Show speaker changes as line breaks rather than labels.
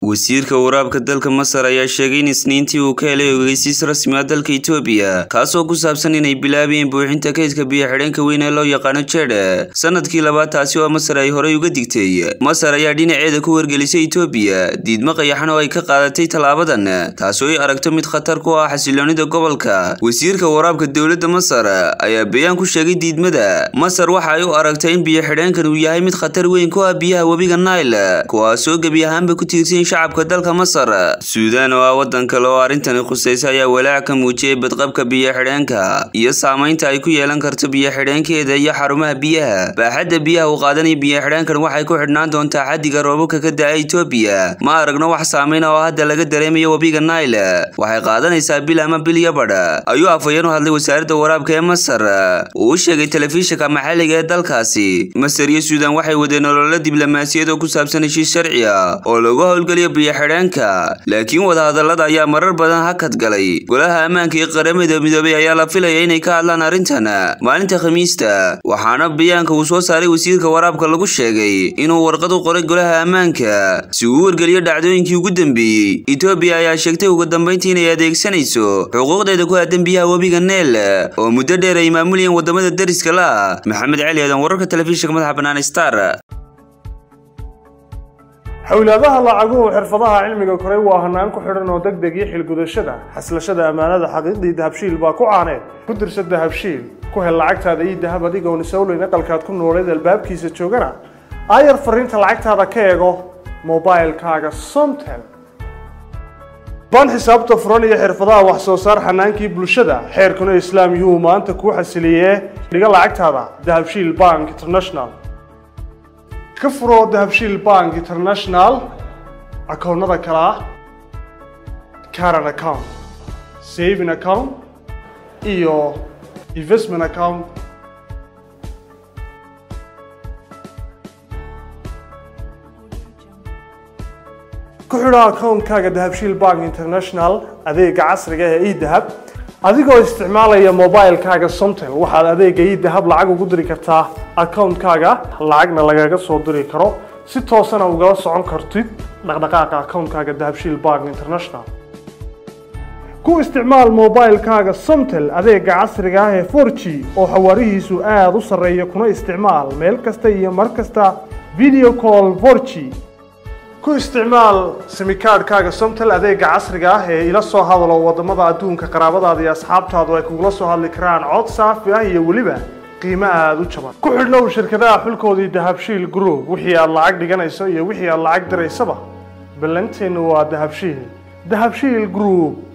wasiirka waraabka dalka masar ayaa sheegay in isniintii uu ka helay ogeysiis rasmi ah dalka itoobiya kaasoo ku saabsan inay bilaabayeen buuxinta kaydka biyo-xidheenka weyn ee loo yaqaano jedhe sanadkii labaad taasi oo masar ay horey uga digtay masar ayaa dhinaceeda ku wargelisay itoobiya diidmo qayaxan oo ay ka qaadatay tallaabadan taasoo ay aragto mid khatar ku ah xasiloonida gobolka wasiirka waraabka dowladda masar ayaa bayaan ku sheegay diidmada masar waxa ay u aragtay in biyo-xidheenkan uu yahay mid khatar weyn ku ah biyaha webiga naile kuwaasoo gebi ahaanba ku tiirsan shacabka dalka masar suudaan oo ah waddan kale oo arrintani khusaysa ayaa walaac ka muujiyey badqabka biyo-xidheenka iyo saamaynta ay ku yeelan karto biyo-xidheenkeeda iyo xarumaha biyaha baaxadda biyaha uu qaadanaya biyo-xidheenkan waxay ku xidhnaan doontaa xaddiga roobabka ka da-a itoobiya ma aragno wax saamayn oo hadda laga dareemayo webiga naile waxay qaadanaysaa bil ama bil iyo badha ayuu afhayeen u hadlay wasaaradda waraabka ee masar uu u sheegay telefishinka maxalliga ee dalkaasi masar iyo suudaan waxay wadeen ololo diblomaasiyad oo ku saabsan heshiis sharci ah oo lagu howlgeliyo biyo-xidheenka laakiin wadahadallada ayaa marar badan hakad galay golaha ammaanka iyo qaramada midoobay ayaa la filaya inay ka hadlaan arrintan maalinta khamiista waxaana bayaanka uu soo saaray wasiirka waraabka lagu sheegay inuu warqad u qoray golaha ammaanka si uu u wargeliyo dhacdooyinkii ugu dambeeyey etoobiya ayaa sheegtay ugu dambayntii inay adeegsanayso xuquuqdeeda ku aadan biyaha webiga neel oo muddo dheer ay maamulayeen wadamada dariska la maxamed cali aadan wararka telefishinka madaxa bannaan star
xowlaadaha lacaguhu xirfadaha cilmiga koray waa hanaan ku xidhan oo deg deg iyo xilgudashada xaslashada ammaanada xaqiiqdii dahabshiil baa ku caaneed ku dirsa dahabshiil ku hel lacagtaada ii dahab adigoon isowleyn aqalkaad ku nooleed albaabkiisa joogana aayar fariinta lacagtaada ka eego mobilkaaga somtel baan xisaabta furan iyo xirfadaha wax soo saar xanaankii bulshada xeerkuna islaam yuhuu maanta kuu xasiliyee dhiga lacagtaada dahabshiil bank international ka furo dahabshiil bank international akoonnada kale ah caran account saving account iyo investment account ku xidho akoonkaaga dahabshiil bank international adeega casriga ee edahab adigoo isticmaalaya mobilkaaga somtel waxaad adeega idahab lacag ugu diri kartaa akoonkaaga lacagna lagaga soo diri karo si toosana ugala socon kartid dhaqdhaqaaqa akoonkaaga dahabshiil bank international ku isticmaal mobilkaaga somtel adeega casriga ah ee for g oo xawaarihiisu aada u sarreeya kuna isticmaal meel kasta iyo mar kasta video call for g ku isticmaal simikaadhkaaga somtel adeega casriga ah ee ila soo hadalo wadamada adduunka qaraabadaada iyo asxaabtaadu ay kugula soo hadli karaan cod saafi ah iyo weliba qiimo aada u jaban ku xidhnow shirkadaha xulkoodii dahabshiil group wixii aad lacag dhiganayso iyo wixii aad lacag diraysaba ballanteennu waa dahabshiil dahabshiil group